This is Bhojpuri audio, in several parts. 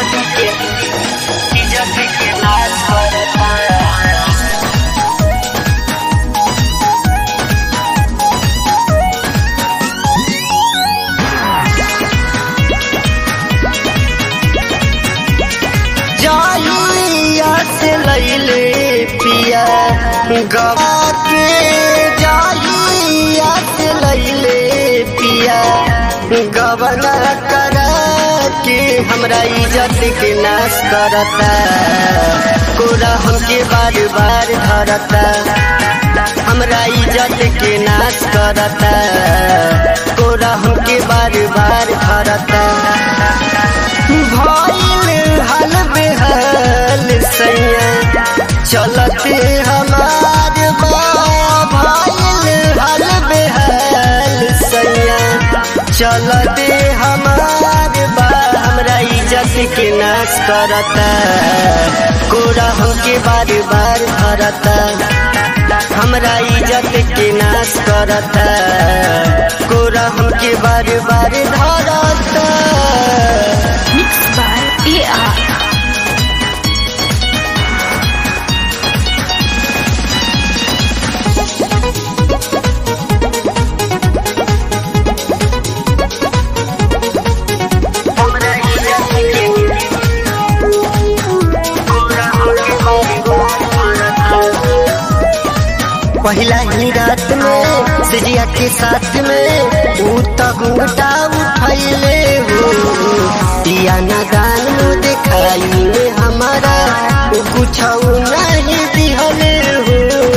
इज्जत के इज्जत के नाश करता जाइया से लैले पिया गवा के जाइया से लैले पिया गवना कर के हमरा इज्जत के नाश करता कोरा हमके बार बार धरता हमरा इज्जत के नाश करता कोरा हमके बार बार धरता भइल हाल बेहाल सैया चलते हमार बा भइल हाल बेहाल सैया चलते हमार बा हमरा इज्जत के नाश करता कोरा हमके बार बार धरता हमरा इज्जत के नाश करता कोरा हमके बार बार धरता Mixed by AR. हमरा इज्जत के कोरा हमके बार बार धरता पहिला ही रात में सिजिया के साथ में ऊ तो घूंघटा उठैले हो दिया नादान मुँह दिखाई में हमारा ऊ कुछ नहीं दिहले हो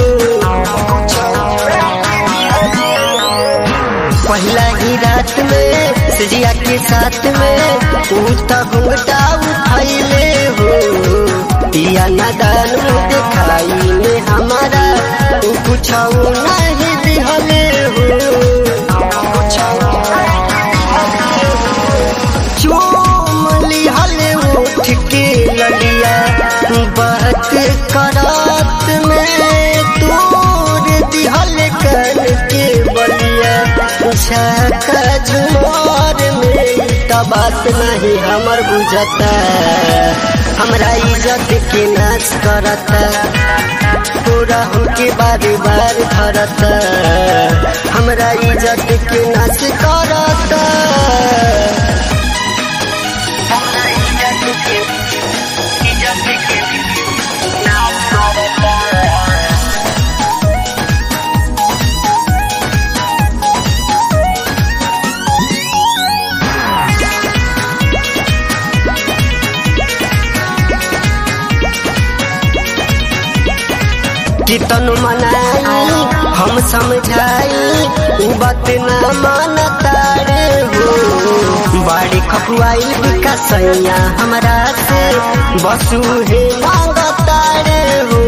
पहिला ही रात में सिजिया के साथ में ऊ तो घूंघटा उठैले हो दिया नादान मुँह दिखाई में हमारा ऊ कुछ नहीं दिहले हो चूम लिहले उठ के ललिया बात करात में तोर दिहल कन के बलिया छका झुमार में त बात नहीं हमर बुझता हमरा इज्जत के नाश करता पूरा हमके बार बार धरता हमरा इज्जत के नाश करता हमरा इज्जत के इज्जत के नाश करता कितन मनाई हम समझाई उ बात ना मानता रे हो बाड़ी खपुआई विकसैया हमरा से बसु हे मांगता रे हो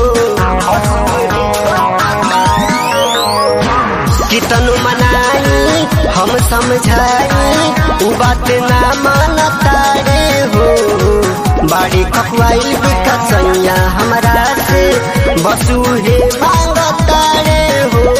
कितन मनाई हम समझाई उ बात ना मानता रे हो बाड़ी खपुआई विकसैया हमरा से बसु हे मांगता रे हो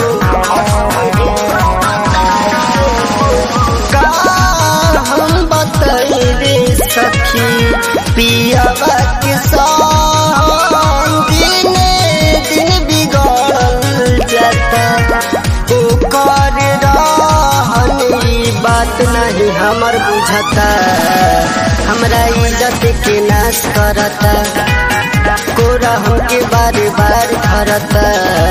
का हम बताई रे सखी पियावा के संग दिने दिन बिगड़ल जाता ओकर रहन ई बात नहीं हमर बुझता हमरा इज्जत के नाश करता कोरा हमके बार बार धरता